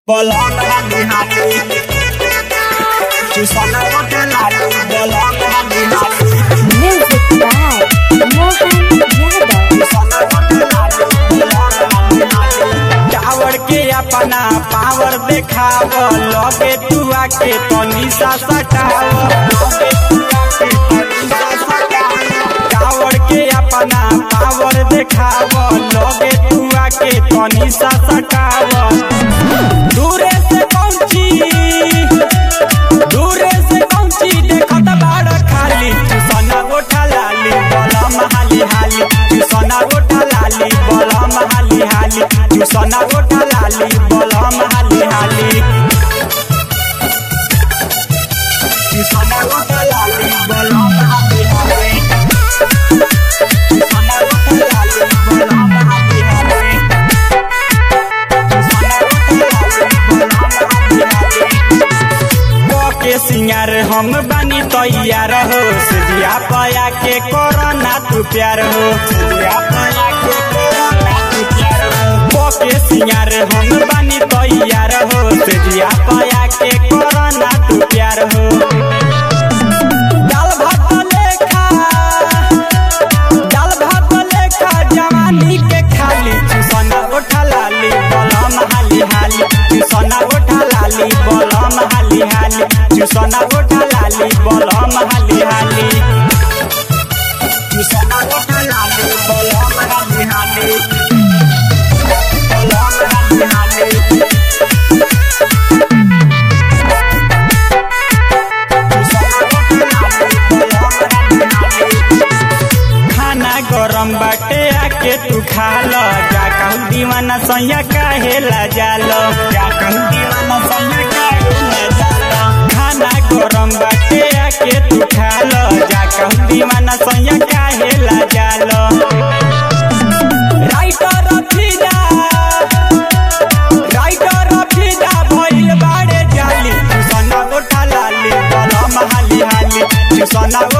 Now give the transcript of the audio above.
Bolong hati-hati Susana pakai lalu Bolong hati-hati Music by Mohan Yadav. Susana pakai lalu Bolong hati-hati tower के अपना power देखाव लगे तू आके तनी सा सटाव टावर के अपना पावर देखाव लगे तू आके तनी सा सटाव दूरे से पहुंची दूरे से पहुंची देखत बाड़ खाली सोना गोठा लाली बलम हाली हाली सोना गोठा लाली बलम हाली हाली सोना गोठा लाली बलम हाली हाली सोना गोठा लाली बलम हाली हाली सोना गोठा लाली बलम हाली हाली के सिंगार हम बानी तैयार हो सिया पया के कोरोना तू प्यार हो सिया पया के कोरोना तू प्यार हो के सिंगार हम बानी तैयार हो सिया पया के कोरोना तू प्यार हो दाल भात लेखा दाल भात लेखा जवानी के खाली सोना उठा लाली बलम हाली हाली सोना उठा लाली बलम हाली हाली सोना उठा लाली बलम हाली हाली सोना उठा लाली बलम हाली हाली बलम हाली हाली खाना गरम बाटे आके तू खा लो जा कहूँ दीवाना सैया काहे ला जालो जा कहूँ दीवाना सैया काहे ला जालो खाना गरम बाटे आके तू खा लो जा कहूँ दीवाना सैया काहे ला जालो राइटर फिदा राइटर फिदा भइल बाड़े जाली सोना गोठा लाली बलम हाली हाली सोना